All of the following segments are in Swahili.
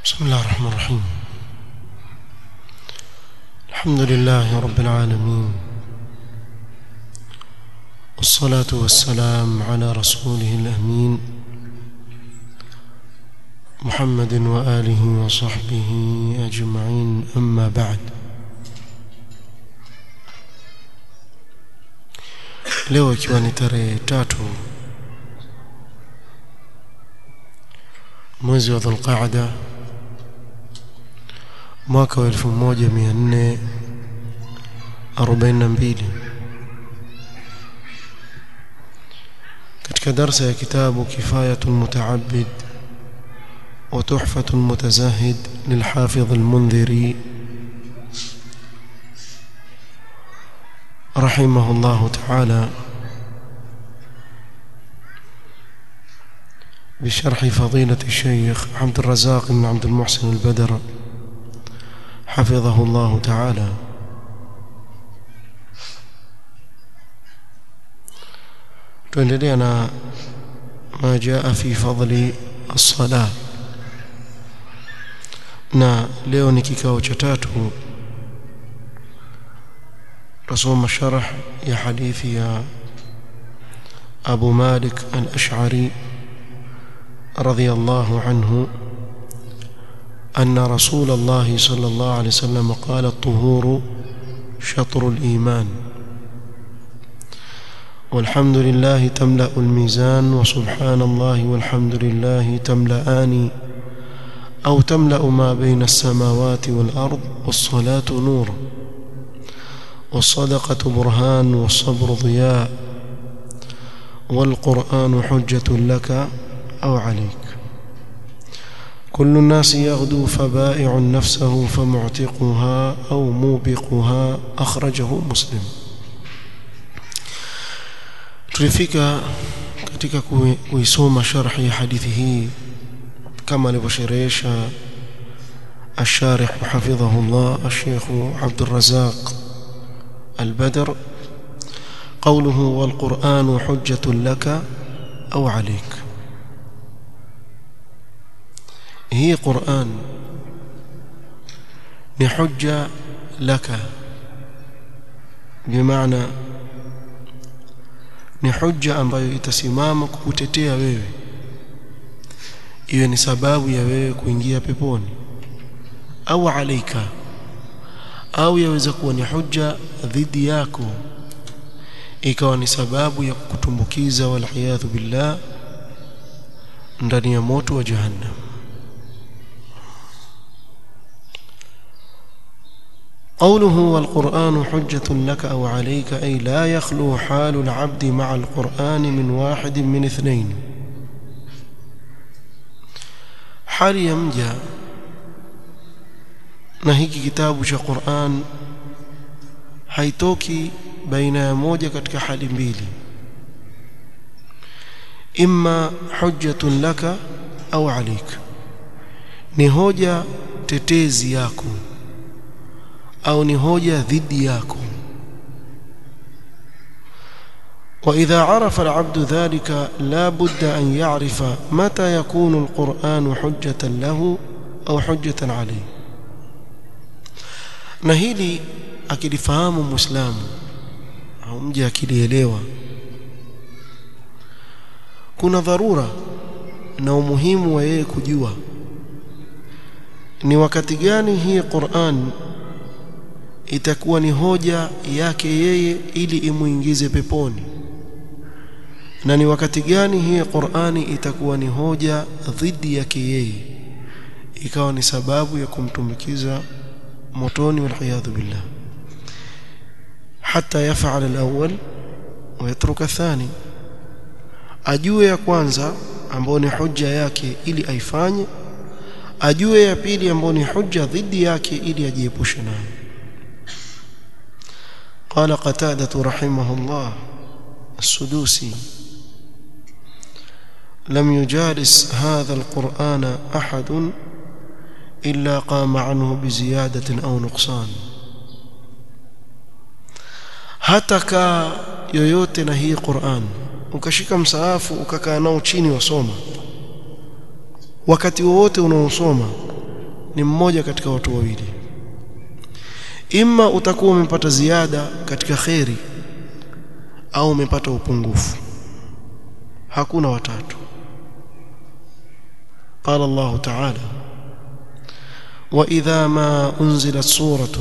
بسم الله الرحمن الرحيم الحمد لله رب العالمين والصلاة والسلام على رسوله الأمين محمد وآله وصحبه أجمعين أما بعد leo ikiwa ni tarehe tatu mwezi wa dhulqaada mwaka wa elfu moja mia nne arobaini na mbili katika darsa ya kitabu kifayatu lmutaabid wa tuhfatu lmutazahid lilhafidh almundhiri رحمه الله تعالى بشرح فضيلة الشيخ عبد الرزاق بن عبد المحسن البدر حفظه الله تعالى tuendelea ما جاء في فضل الصلاة na leo ni kikao cha tatu تصوم شرح يا حديث يا أبو مالك الأشعري رضي الله عنه أن رسول الله صلى الله عليه وسلم قال الطهور شطر الإيمان والحمد لله تملأ الميزان وسبحان الله والحمد لله تملأان أو تملأ ما بين السماوات والأرض والصلاة نور والصدقة برهان والصبر ضياء والقرآن حجة لك أو عليك كل الناس يغدو فبائع نفسه فمعتقها أو موبقها أخرجه مسلم tulifika katika kuisoma sharhi ya hadithi hii kama alivyosherehesha الشارح حفظه الله الشيخ عبد الرزاق البدر قوله والقرآن حجة لك أو عليك هي قرآن نحجة لك بمعنى ni hujja ambayo itasimama kukutetea wewe iwe ni sababu ya wewe kuingia peponi au alaika au yaweza kuwa ni hujja dhidi yako ikawa ni sababu ya kukutumbukiza waliyadhu billah ndani ya moto wa jahannam قوله والقرآن حجة لك أو عليك أي لا يخلو حال العبد مع القرآن من واحد من اثنين حال يمجأ na hiki kitabu cha Qur'an haitoki baina ya moja katika hali mbili imma hujjatun laka au alik ni hoja tetezi yako au ni hoja dhidi yako وإذا عرف العبد ذلك لا بد أن يعرف متى يكون القرآن حجة له أو حجة عليه na hili akilifahamu muislamu au mje akilielewa kuna dharura na umuhimu wa yeye kujua ni wakati gani hii Qur'an itakuwa ni hoja yake yeye ili imuingize peponi na ni wakati gani hii Qur'ani itakuwa ni hoja dhidi yake yeye ikawa ni sababu ya kumtumikiza motoni waliyadhu billah hata yafal alawwal wa yatruka thani ajue ya kwanza ambao ni hujja yake ili aifanye ajue ya pili ambao ni hujja dhidi yake ili ajiepushe nayo قال قتادة رحمه الله السدوسي لم يجالس هذا القرآن أحد إلا قام عنه بزيادة أو نقصان hata kaa yoyote na hii Qur'an ukashika msaafu ukakaa nao chini wasoma wakati wowote unaosoma ni mmoja katika watu wawili imma utakuwa umepata ziada katika kheri au umepata upungufu hakuna watatu قال الله تعالى وإذا ما أنزلت سورة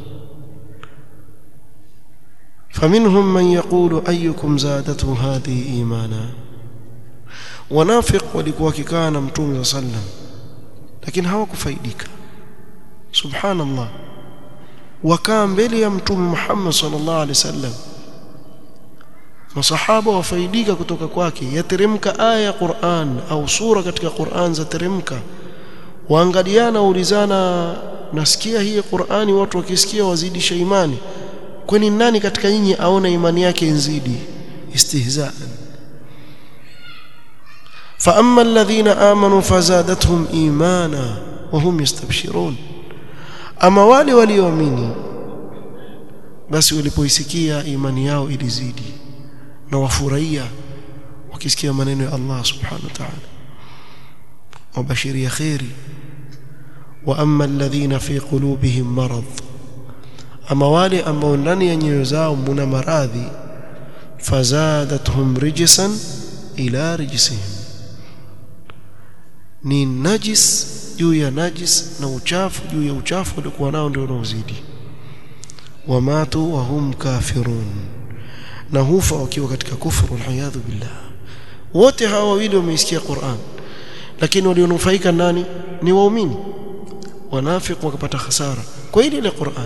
فمنهم من يقول أيكم زادته هذه إيمانا ونافق walikuwa kikaa na mtume صلى الله عليه وسلم lakini hawakufaidika subhanallah wakaa mbele ya mtume Muhammad sallallahu alaihi wasallam masahaba wafaidika kutoka kwake yateremka aya ya Qur'an au sura katika Qur'an zateremka waangaliana waulizana nasikia hii Qur'ani watu wakisikia wazidisha imani kwani nani katika nyinyi aona imani yake inzidi istihzaan فأما الذين آمنوا فزادتهم إيمانا وهم يستبشرون أما wale walioamini basi walipoisikia imani yao ilizidi na wafurahia wakisikia maneno ya Allah subhanahu wa ta'ala wabashiria khairi wa amma alladhina fi qulubihim marad ama wale ambao ndani ya nyoyo zao muna maradhi fazadathum rijsan ila rijsihim ni najis juu ya najis na uchafu juu ya uchafu walikuwa nao ndio unaozidi wamatu wa hum kafirun na hufa wakiwa katika kufuru alhayadhu billah wote hawa wawili wameisikia Qur'an lakini walionufaika nani ni waumini wanafiki wakapata hasara kwa ile ile Qur'an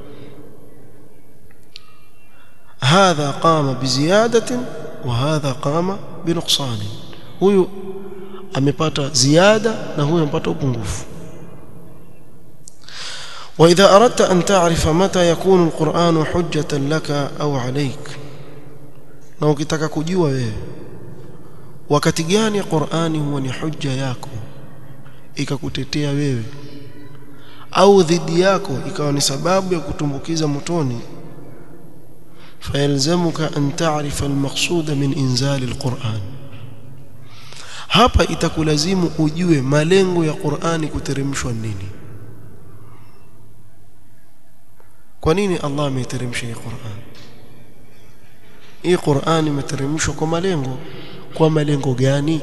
هذا قام بزيادة وهذا قام بنقصان huyu amepata ziada na huyu amepata upungufu واذا اردت ان تعرف متى يكون القرآن حجة لك او عليك na ukitaka kujua wewe wakati gani Qur'ani huwa ni hujja yako ikakutetea wewe au dhidi yako ikawa ni sababu ya kutumbukiza motoni fayalzamuka an ta'rifa al-maqsud min inzal al-Qur'an hapa itakulazimu ujue malengo ya Qur'ani kuteremshwa nini kwa nini Allah ameteremsha hii Qur'an hii Qur'an imeteremshwa kwa malengo kwa malengo gani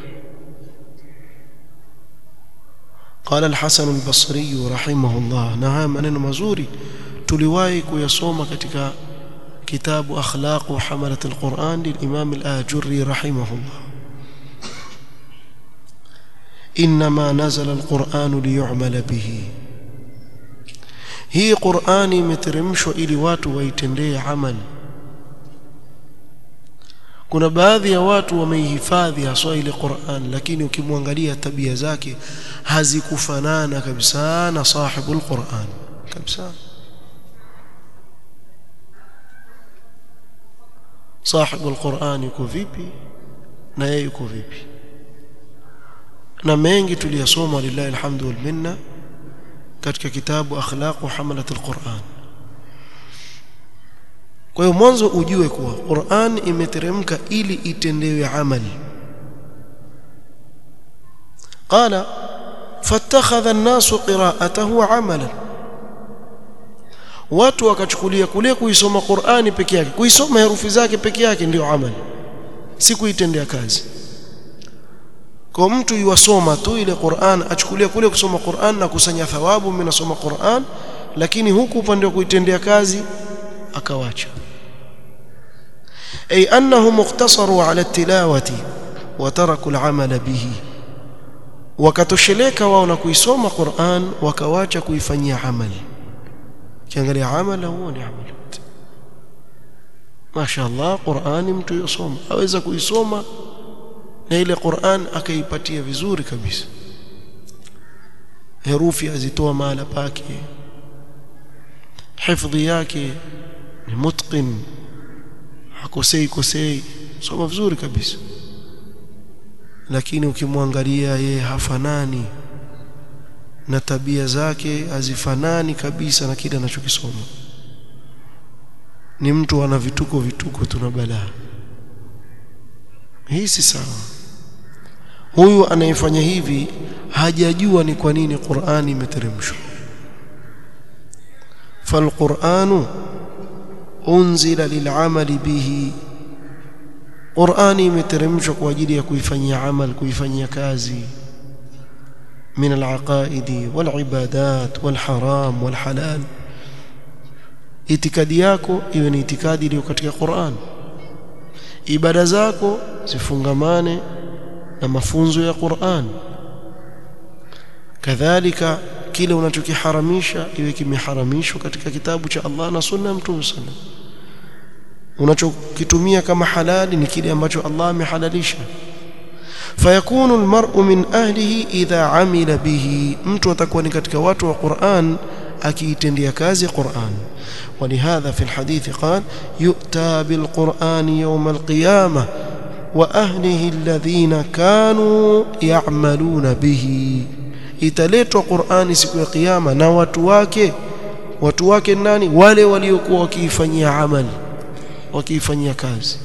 قال الحسن البصري رحمه الله نعم maneno mazuri tuliwahi kuyasoma katika kitabu akhlaq hamalat alquran lilimam al-ajurri rahimahullah انما نزل القران ليعمل به hii qurani imeteremshwa ili watu waitendee amali kuna baadhi ya watu wameihifadhi haswa ile Qur'an lakini ukimwangalia tabia zake hazikufanana kabisa na sahibul Qur'an kabisa sahibul Qur'an yuko vipi na yeye yuko vipi na mengi tuliyasoma lillahi alhamdu wal minna katika kitabu akhlaq hamalat alquran kwa hiyo mwanzo ujue kuwa Qur'an imeteremka ili itendewe amali qala fattakhadha an-nasu qira'atahu 'amalan watu wakachukulia kule kuisoma Qur'ani peke yake kuisoma herufi zake peke yake ndio amali si kuitendea kazi kwa mtu yuwasoma tu ile Qur'an achukulia kule kusoma Qur'an na kusanya thawabu mimi nasoma Qur'an lakini huku upande wa kuitendea kazi akawacha ay annahu muqtasaru ala tilawati wa taraku al-amala bihi wakatosheleka wao na kuisoma Qur'an wakawacha kuifanyia amali kiangalia amala huo ni amali mashaallah Qur'ani mtu yosoma aweza kuisoma na ile Qur'an akaipatia vizuri kabisa herufi azitoa mahala pake hifadhi yake ni mutqin hakosei kosei soma vizuri kabisa lakini ukimwangalia yeye hafanani na tabia zake hazifanani kabisa na kile anachokisoma ni mtu ana vituko vituko tuna balaa hii si sawa huyu anayefanya hivi hajajua ni kwa nini Qur'ani imeteremshwa فالقرآن أنزل للعمل به Qur'ani imeteremshwa kwa ajili ya kuifanyia amal kuifanyia kazi min al-aqaidi wal-ibadat wal-haram wal-halal itikadi yako iwe ni itikadi iliyo katika Qur'an ibada zako zifungamane na mafunzo ya Qur'an kadhalika kile unachokiharamisha iwe kimeharamishwa katika kitabu cha Allah na sunna ya Mtume sallallahu unachokitumia kama halali ni kile ambacho Allah amehalalisha fayakunu almar'u min ahlihi idha amila bihi mtu atakuwa ni katika watu wa Qur'an akiitendea kazi Qur'an ولهذا في الحديث قال يؤتى بالقرآن يوم القيامة وأهله الذين كانوا يعملون به italetwa Qur'ani siku ya kiyama na watu wake watu wake nani wale waliokuwa wakiifanyia amali wakiifanyia kazi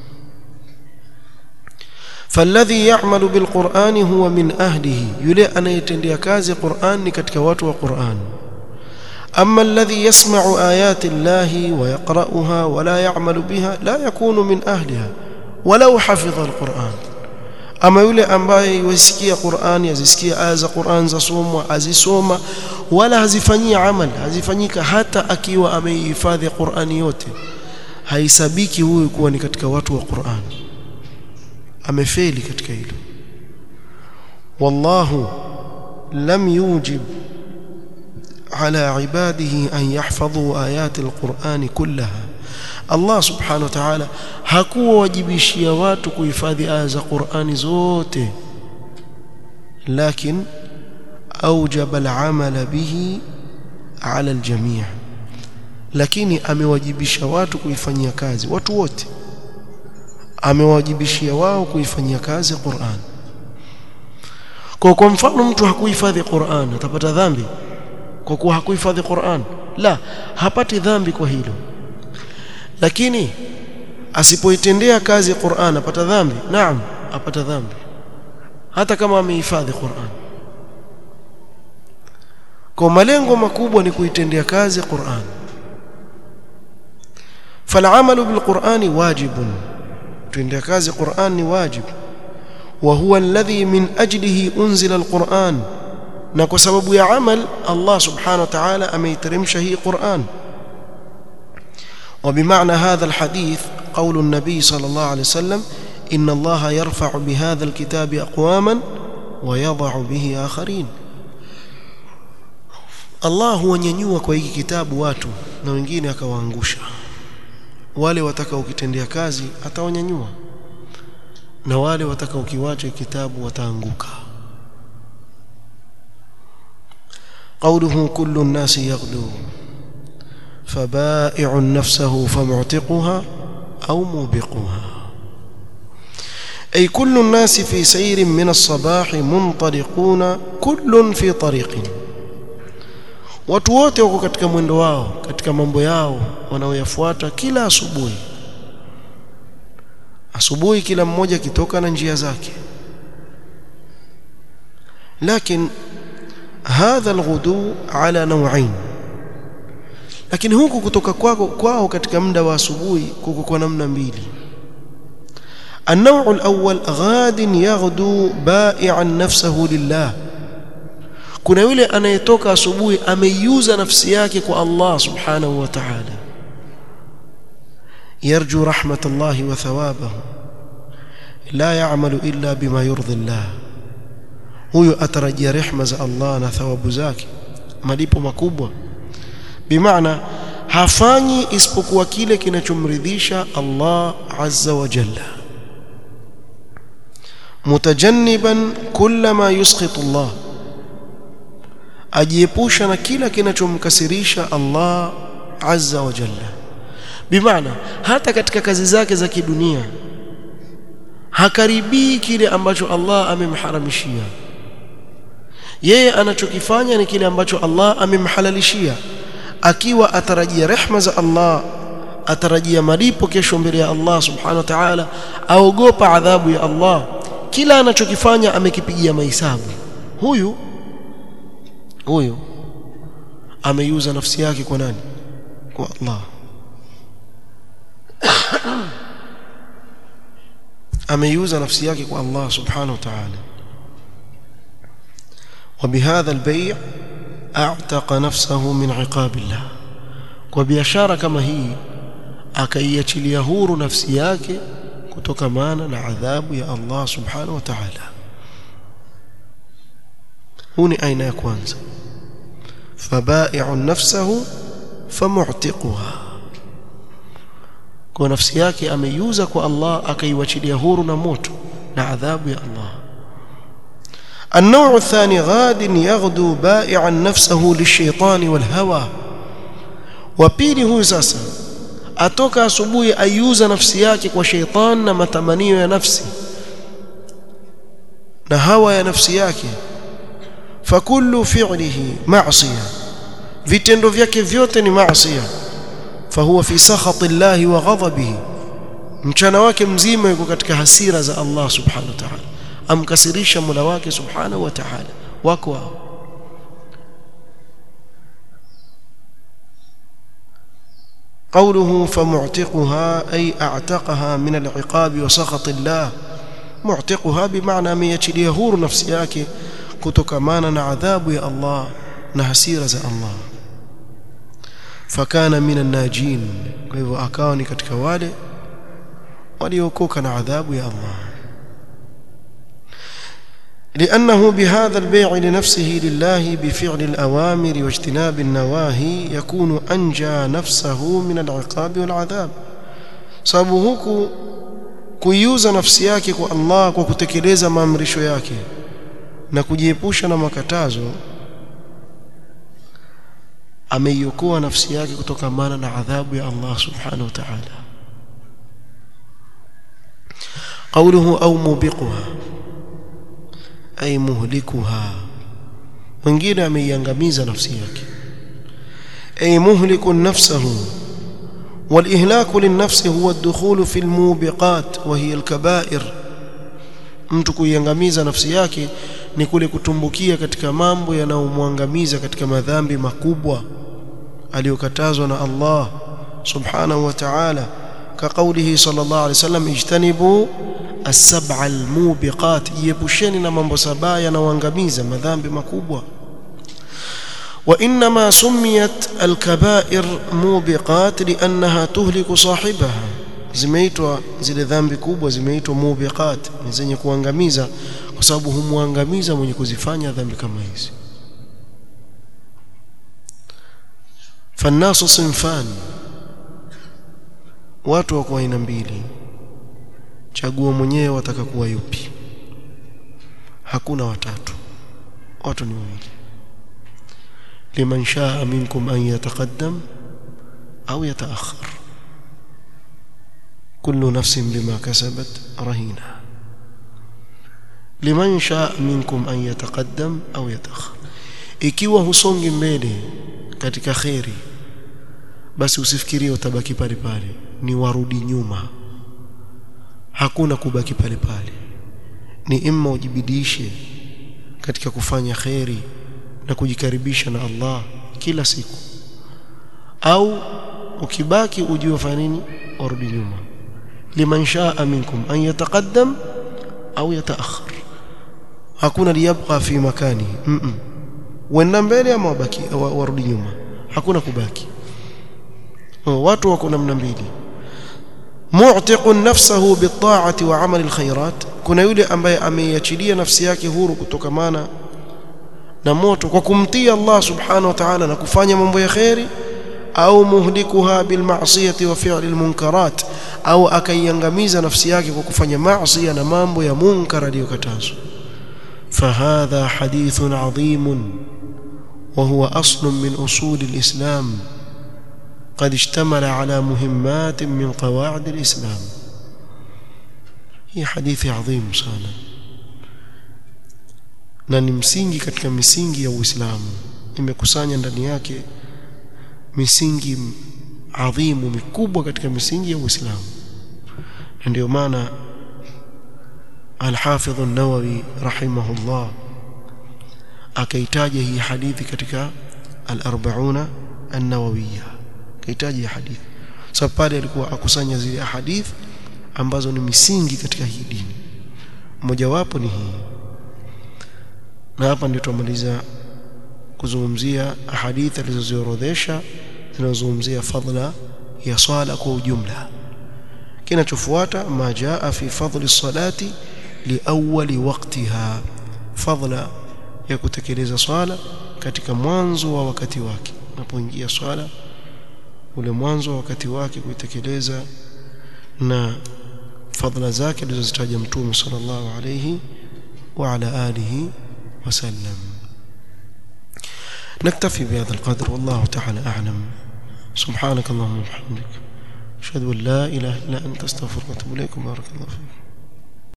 فالذي يعمل بالقرآن هو من أهله يلي أنا يتندي كازي قرآن كتك واتو قرآن أما الذي يسمع آيات الله ويقرأها ولا يعمل بها لا يكون من أهلها ولو حفظ القرآن ama yule ambaye yusikia Qur'ani azisikia aya za Qur'an za somwa azisoma wala hazifanyia amal hazifanyika hata akiwa ameihifadhi Qur'ani yote haisabiki huyu kuwa ni katika watu wa Qur'an amefeli katika hilo wallahu lam yujib على عباده أن يحفظوا آيات القرآن كلها Allah subhanahu wa ta'ala hakuwajibishia watu kuhifadhi aya za Qur'ani zote lakin aujaba al-amala bihi ala al-jami' lakini amewajibisha watu kuifanyia kazi watu wote amewajibishia wao kuifanyia kazi Qur'an kwa kwa mfano mtu hakuhifadhi Qur'an atapata dhambi kwa kuwa hakuhifadhi Qur'an la hapati dhambi kwa hilo lakini asipoitendea kazi Qur'an apata dhambi naam apata dhambi hata kama amehifadhi Qur'an kwa malengo makubwa ni kuitendea kazi Qur'an فالعمل بالقرآن واجب تندى كاز قرآن واجب وهو الذي من أجله أنزل القرآن نكو سبب يا عمل الله سبحانه وتعالى أميترم شهي قرآن وبمعنى هذا الحديث قول النبي صلى الله عليه وسلم إن الله يرفع بهذا الكتاب أقواما ويضع به آخرين Allah huwanyanyua kwa hiki kitabu watu na wengine akawaangusha wale watakaokitendea kazi atawanyanyua na wale watakaokiwacha kitabu wataanguka قوله كل الناس يغدو فبائع نفسه فمعتقها أو موبقها أي كل الناس في سير من الصباح منطلقون كل في طريق watu wote wako katika mwendo wao katika mambo yao wanaoyafuata kila asubuhi asubuhi kila mmoja kitoka na njia zake lakini hadha alghudu ala naw'ain lakini huku kutoka kwako kwao katika muda wa asubuhi kuko kwa namna mbili النوع الأول غاد يغدو بائعا نفسه لله kuna yule anayetoka asubuhi ameiuza nafsi yake kwa Allah subhanahu wa ta'ala yarju rahmatallahi wa thawabahu la ya'malu illa bima yurdi Allah huyo atarajia rehma za Allah na thawabu zake malipo makubwa bimaana hafanyi isipokuwa kile kinachomridhisha Allah azza wa jalla mutajanniban kulla ma yusqitu Allah ajiepusha na kila kinachomkasirisha Allah azza wa jalla bimaana hata katika kazi zake za kidunia hakaribii kile ambacho Allah amemharamishia yeye anachokifanya ni kile ambacho Allah amemhalalishia akiwa atarajia rehma za Allah atarajia malipo kesho mbele ya Allah subhanahu wa ta'ala aogopa adhabu ya Allah kila anachokifanya amekipigia mahesabu huyu huyu ameiuza nafsi yake kwa nani kwa Allah ameiuza nafsi yake kwa Allah subhanahu wa ta'ala وبهذا البيع اعتق نفسه من عقاب الله وبيشاره kama hii akaiachilia huru nafsi yake kutokamana na adhabu ya Allah subhanahu wa ta'ala huu ni aina ya kwanza fabai'u nafsahu famu'tiquha kwa nafsi yake ameiuza kwa Allah akaiwachilia huru na moto na adhabu ya Allah النوع الثاني غاد يغدو بائعا نفسه للشيطان والهوى وبيلي هو sasa atoka asubuhi aiuza nafsi yake kwa sheitan na matamanio ya nafsi na hawa ya nafsi yake fakullu fi'lihi ma'siyah vitendo vyake vyote ni maasiya fahuwa fi sakhati llahi wa ghadabihi mchana wake mzima yuko katika hasira za Allah subhanahu wa ta'ala amkasirisha Mola wake subhanahu wa ta'ala wako wao قوله فمعتقها أي أعتقها من العقاب وسخط الله معتقها بمعنى من يشليه هور نفسي yake kutokamana na adhabu ya Allah na hasira za Allah fakana minan najin kwa hivyo akawa ni katika wale waliokoka na adhabu ya Allah لأنه بهذا البيع لنفسه لله بفعل الأوامر واجتناب النواهي يكون أنجى نفسه من العقاب والعذاب sababu huku kuiuza nafsi yake kwa Allah kwa kutekeleza maamrisho yake na kujiepusha na makatazo ameiokoa nafsi yake kutokamana na adhabu ya Allah subhanahu wa ta'ala قوله أو موبقها أي مهلكها mwingine ameiangamiza nafsi yake أي مهلك نفسه والإهلاك للنفس هو الدخول في الموبقات وهي الكبائر mtu kuiangamiza nafsi yake ni kule kutumbukia katika mambo yanayomwangamiza katika madhambi makubwa aliyokatazwa na Allah subhanahu wa ta'ala كقوله صلى الله عليه وسلم اجتنبوا السبع الموبقات يبشeni na mambo saba yanayoangamiza madhambi makubwa وانما سميت الكبائر موبقات لانها تهلك صاحبها zimeitwa zile dhambi kubwa zimeitwa mubiqat ni zenye kuangamiza kwa sababu humwangamiza mwenye kuzifanya dhambi kama hizi fannasu sinfan watu wako aina mbili chagua mwenyewe wataka kuwa yupi hakuna watatu watu ni wawili liman shaa minkum an yataqaddam au yataakhir كل نفس بما كسبت رهينة لمن شاء منكم أن يتقدم أو يتأخر ikiwa husongi mbele katika kheri basi usifikirie utabaki pale pale ni warudi nyuma hakuna kubaki pale pale ni imma ujibidishe katika kufanya kheri na kujikaribisha na Allah kila siku au ukibaki ujue fanya nini warudi nyuma liman shaa minkum an yataqaddam au yataakhir hakuna liyabqa fi makani mm -mm. wenda mbele ama wabaki warudi nyuma hakuna kubaki watu wako namna mbili mu'tiqun nafsahu bitta'ati wa 'amali alkhairat kuna yule ambaye ameiachilia nafsi yake huru kutokamana na moto kwa kumtii Allah subhanahu wa ta'ala na kufanya mambo ya khairi au muhlikuha bilma'siyati wa fi'li almunkarat au akaiangamiza nafsi yake kwa kufanya maasi na mambo ya munkar aliyokatazwa fahadha hadithun adhim وهو أصل من أصول الإسلام قد اشتمل على مهمات من قواعد الإسلام هي حديث عظيم sana na ni msingi katika misingi ya Uislamu imekusanya ndani yake misingi adhimu mikubwa katika misingi ya Uislamu na ndio maana Al-Hafidh an-Nawawi rahimahullah akaitaja hii hadithi katika al-40 an-Nawawiyya akaitaja hadithi sababu pale alikuwa akusanya zile hadith ambazo ni misingi katika hii dini mojawapo ni hii na hapa ndio tumaliza kuzungumzia hadithi alizoziorodhesha zinazozungumzia fadla ya swala kwa ujumla kinachofuata ma jaa fi fadli salati liawali waqtiha fadla ya kutekeleza swala katika mwanzo wa wakati wake unapoingia swala ule mwanzo wa wakati wake kuitekeleza na fadla zake alizozitaja mtume sallallahu alayhi wa ala alihi wasallam نكتفي بهذا القدر والله تعالى أعلم سبحانك اللهم وبحمدك أشهد أن لا إله إلا أنت أستغفرك وأتوب إليك بارك الله فيك